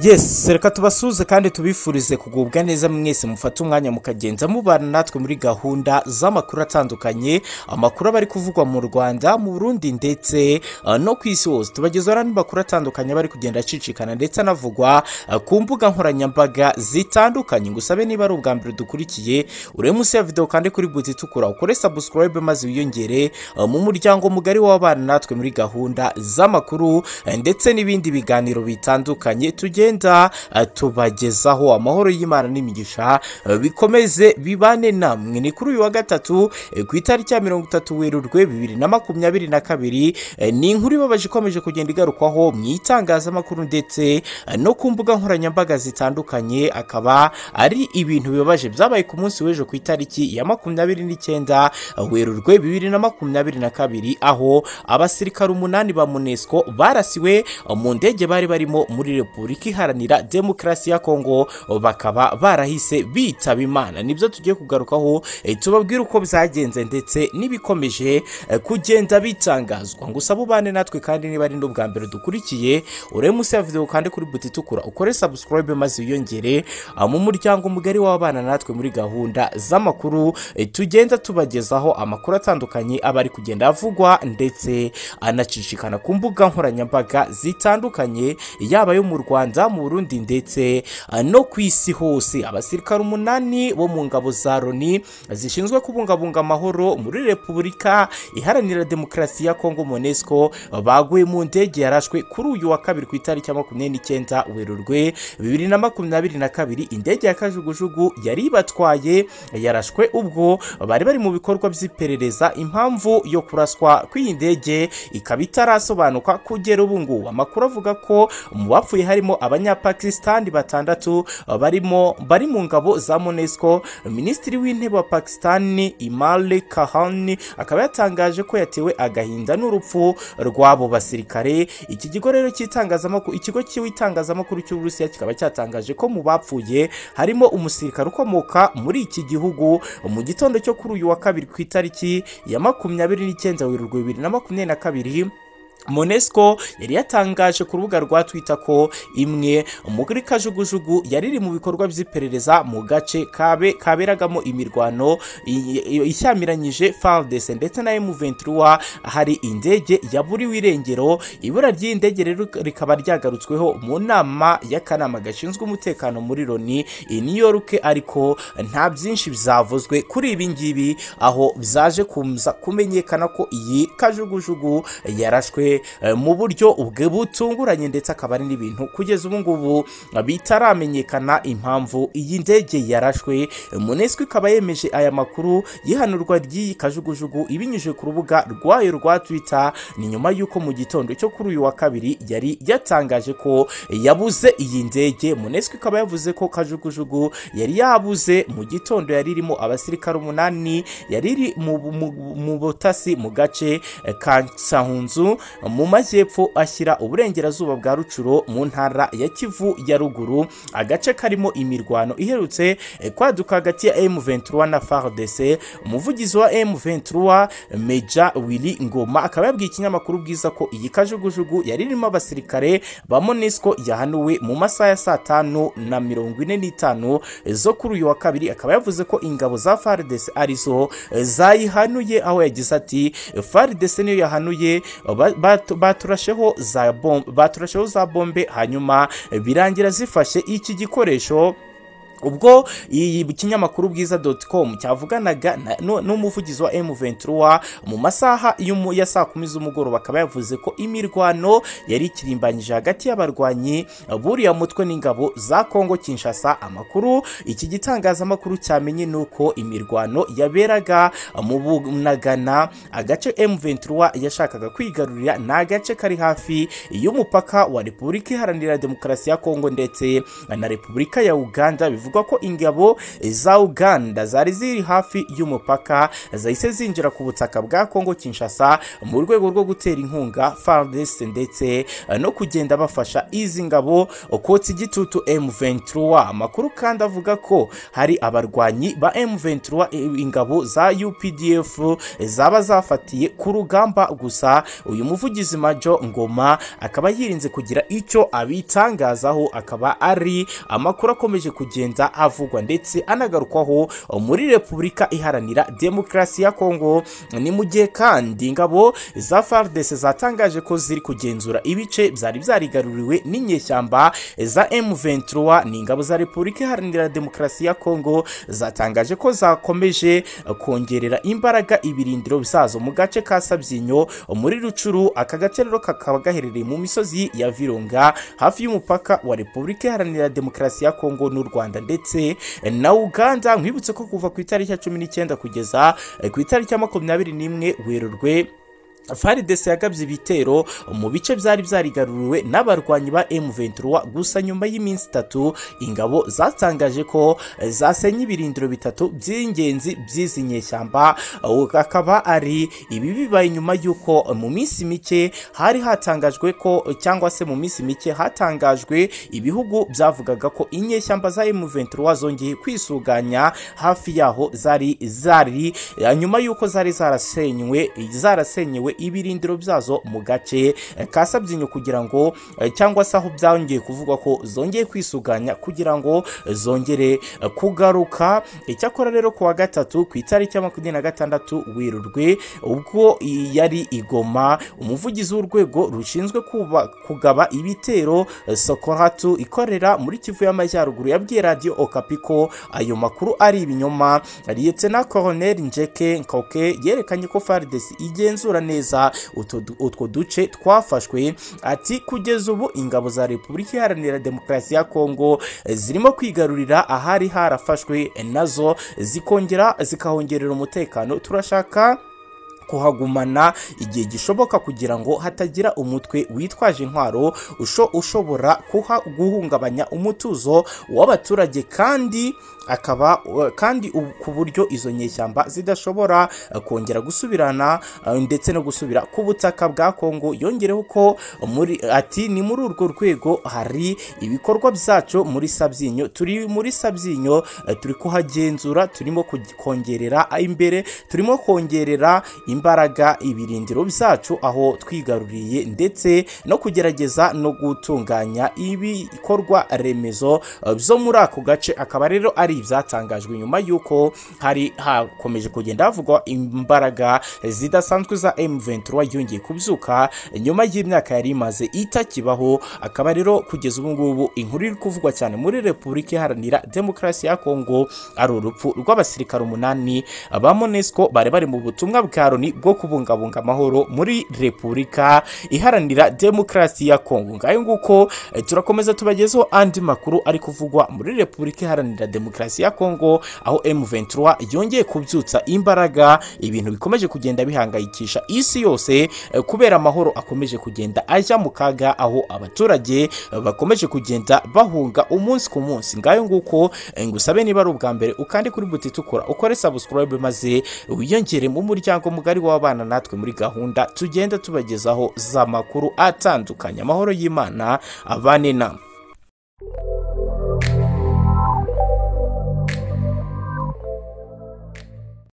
yesi reka tubasuze kandi tubifurize kugubwa neza mwese mufate umwanya mukagenza mubana natwe muri gahunda z'amakuru atandukanye amakuru aba ari kuvugwa mu rwanda mu burundi ndetse uh, no ku isi hose tubagezaho n'amakuru atandukanye aba ari kugenda acicikana ndetse anavugwa uh, ku mbuga nkoranyambaga zitandukanye ngusabe niba ari ubwa mbere dukurikiye urebe munsi ya videwo kandi kuri buti itukura ukore sabusikarayibe maze wiyongere uh, mu muryango mugari w'abana natwe muri gahunda z'amakuru uh, ndetse n'ibindi biganiro bitandukanye tugenda tugenda tubagezaho amahoro y'imana n'imigisha bikomeze bibane namwe ni kuri uyu wa gatatu ku itariki ya mirongo itatu werurwe bibiri na makumyabiri na kabiri ni inkuru ibabaje ikomeje kugenda igarukwaho mu itangazamakuru ndetse no ku mbuga nkoranyambaga zitandukanye akaba ari ibintu bibabaje byabaye ku munsi w'ejo ku itariki ya makumyabiri n'icyenda werurwe bibiri na makumyabiri na kabiri aho abasirikare umunani ba munesco barasiwe mu ndege bari barimo muri repubulika iharanira demokarasi ya kongo bakaba barahise bitaba imana nibyo tugiye kugarukaho eh, tubabwire uko byagenze ndetse n'ibikomeje eh, kugenda bitangazwa gusa bubane natwe kandi niba ari n'ubwa mbere dukurikiye urebe munsi ya videwo kandi kuri buti itukura ukore sabusikarayibe maze wiyongere ah, mu muryango mugari w'abana natwe muri gahunda z'amakuru eh, tugenda tubagezaho amakuru atandukanye aba ari kugenda avugwa ndetse anacicikana ku mbuga nkoranyambaga zitandukanye yaba ayo mu rwanda mu burundi ndetse uh, no ku isi hose abasirikare umunani bo mu ngabo za loni zishinzwe kubungabunga amahoro muri repubulika iharanira demokarasi ya kongo monesco baguye mu ndege yarashwe kuri uyu wa kabiri ku itariki ya makumyabiri n'icyenda werurwe bibiri na makumyabiri na kabiri indege ya kajugujugu yari ibatwaye yarashwe ubwo bari bari mu bikorwa by'iperereza impamvu yo kuraswa kw'iyi ndege ikaba itarasobanuka kugera ubu ngubu amakuru avuga ko mu bapfuye harimo abanyapakisitani batandatu barimo bari mu ngabo za monesco minisitiri w'intebe wa pakisitani imale kahani akaba yatangaje ko yatewe agahinda n'urupfu rw'abo basirikare iki kigo rero cy'itangazamakuru ikigo cy'itangazamakuru cy'uburusiya kikaba cyatangaje ko mu bapfuye harimo umusirikare ukomoka muri iki gihugu mu gitondo cyo kuri uyu wa kabiri ku itariki ya makumyabiri n'icyenda werurwe bibiri na makumyabiri na kabiri monesco yari yatangaje ku rubuga rwa twita ko imwe muri kajugujugu yari iri mu bikorwa by'iperereza mu gace kabe kaberagamo imirwano ishyamiranyije fardese ndetse na emuventura hari indege yaburiwe irengero ibura ry'indege rero rikaba ryagarutsweho mu nama y'akanama gashinzwe umutekano muri loni i new york ariko nta byinshi byavuzwe kuri ibi ngibi aho byaje kumenyekana ko iyi kajugujugu yarashwe mu buryo ubwe butunguranye ndetse akaba ari n'ibintu kugeza ubu ngubu bitaramenyekana impamvu iyi ndege yarashwe munesco ikaba yemeje aya makuru yihanurwa ry'iyi kajugujugu ibinyujije ku rubuga rwayo rwa twitter ni nyuma y'uko mu gitondo cyo kuri uyu wa kabiri yari yatangaje ko yabuze iyi ndege munesco ikaba yavuze ko kajugujugu yari yabuze mu gitondo yari irimo abasirikare umunani yari iri mu butasi mu gace ka sahunzu mu majyepfo ashyira uburengerazuba bwa rucuro mu ntara ya kivu ya ruguru agace karimo imirwano iherutse kwaduka hagati ya M23 na FARDC umuvugizi wa M23 Meja Willy Ngoma akaba yabwiye ikinyamakuru bwiza ko iyi kajugujugu yari irimo abasirikare ba MONUSCO yahanuwe mu masaha ya saa tanu na mirongo ine n'itanu zo kuri uyu wa kabiri akaba yavuze ko ingabo za FARDC arizo zayihanuye aho yagize ati FARDC niyo yahanuye baturasheho za bombe baturasheho za bombe hanyuma birangira zifashe iki gikoresho ubwo iyi kinyamakuru bwiza doti komu cyavuganaga n'umuvugizi wa M23 mu masaha ya saa kumi z'umugoroba akaba yavuze ko imirwano yari ikirimbanyije hagati y'abarwanyi buriya mutwe n'ingabo za kongo kinshasa amakuru iki gitangazamakuru cyamenye ni uko imirwano yaberaga mu bunagana agace M23 yashakaga kwigarurira ni agace kari hafi y'umupaka wa repubulika iharanira demokarasi ya kongo ndetse na repubulika ya uganda bivuga bivugwa ko ingabo za uganda zari ziri hafi y'umupaka zahise zinjira ku butaka bwa kongo kinshasa mu rwego rwo gutera inkunga fardest ndetse no kugenda bafasha izi ngabo kotsa igitutu m23 amakuru kandi avuga ko hari abarwanyi ba m23 ingabo za updf zaba zafatiye ku rugamba gusa uyu muvugizi majo ngoma akaba yirinze kugira icyo abitangazaho akaba ari amakuru akomeje kugenda avugwa ndetse anagarukwaho muri repubulika iharanira demokarasi ya kongo ni mu gihe kandi ingabo za fardese zatangaje ko ziri kugenzura ibice byari byarigaruriwe n'inyeshyamba za m23 ni ingabo za repubulika iharanira demokarasi ya kongo zatangaje ko zakomeje kongerera imbaraga ibirindiro byazo mu gace ka sabyinyo muri rucuru aka gace rero kakaba gaherereye mu misozi ya virunga hafi y'umupaka wa repubulika iharanira demokarasi ya kongo n'u rwanda ndetse na uganda mwibutse ko kuva ku itariki ya cumi n'icyenda kugeza eh, ku itariki ya makumyabiri n'imwe werurwe faridese yagabye ibitero mu bice byari byarigaruriwe n'abarwanyi ba M23 gusa nyuma y'iminsi itatu ingabo zatangaje ko zasenye ibirindiro bitatu by'ingenzi by'izi nyeshyamba akaba ari ibi bibaye nyuma y'uko mu minsi mike hari hatangajwe ko cyangwa se mu minsi mike hatangajwe ibihugu byavugaga ko inyeshyamba za M23 zongeye kwisuganya hafi yaho zari zari nyuma y'uko zari zarasenywe zarasenyewe ibirindiro byazo mu gace ka sabyinyo kugira ngo cyangwa se aho byongeye kuvugwa ko zongeye kwisuganya kugira ngo zongere kugaruka icyakora rero ku wa gatatu ku itariki ya makumyabiri na gatandatu werurwe ubwo yari igoma umuvugizi w'urwego rushinzwe kuba- kugaba ibitero sokoratu ikorera muri kivu y'amajyaruguru yabwiye radiyo okapi ko ayo makuru ari ibinyoma liyetena koroneri njeke nkoke yerekanye ko faridesi igenzura neza utu- utwo duce twafashwe ati kugeza ubu ingabo za repubulika iharanira demokarasi ya kongo eh, zirimo kwigarurira ahari harafashwe eh, nazo zikongera zikahongerera umutekano turashaka kuhagumana igihe gishoboka kugira ngo hatagira umutwe witwaje intwaro usho ushobora kuha guhungabanya umutuzo w'abaturage kandi akaba uh, kandi u- ku buryo izo nyeshyamba zidashobora uh, kongera gusubirana uh, ndetse no gusubira ku butaka bwa Kongo yongereho ko muri ati ni muri urwo rwego hari ibikorwa byacu muri Sabyinyo turi muri Sabyinyo uh, turi kuhagenzura turimo kugi- kongerera imbere turimo kongerera imbaraga ibirindiro byacu aho twigaruriye ndetse no kugerageza no gutunganya ibikorwa remezo uh, byo muri ako gace akaba rero ari ibyatangajwe nyuma y'uko hari hakomeje kugenda havugwa imbaraga zidasanzwe za M23 yongeye kubyuka nyuma y'imyaka yari imaze itakibaho akaba rero kugeza ubu ngubu inkuru iri kuvugwa cyane muri Repubulika Iharanira Demokarasi ya Kongo ari urupfu rw'abasirikare umunani ba MONUSCO bari bari mu butumwa bwa Loni bwo kubungabunga amahoro muri Repubulika Iharanira Demokarasi ya Kongo ngayo nguko eh, turakomeza tubagezeho andi makuru ari kuvugwa muri Repubulika Iharanira Demokarasi ya Kongo aho M23 yongeye kubyutsa imbaraga ibintu bikomeje kugenda bihangayikisha isi yose eh, kubera amahoro akomeje kugenda ajya mu kaga aho abaturage eh, bakomeje kugenda bahunga umunsi ku munsi ngayo nguko eh, ngusabe niba ari ubwa mbere ukande kuri buti itukura ukore subscribe maze wiyongere mu muryango mugari w'abana natwe muri gahunda tugenda tubagezaho za makuru atandukanye amahoro y'Imana abane namwe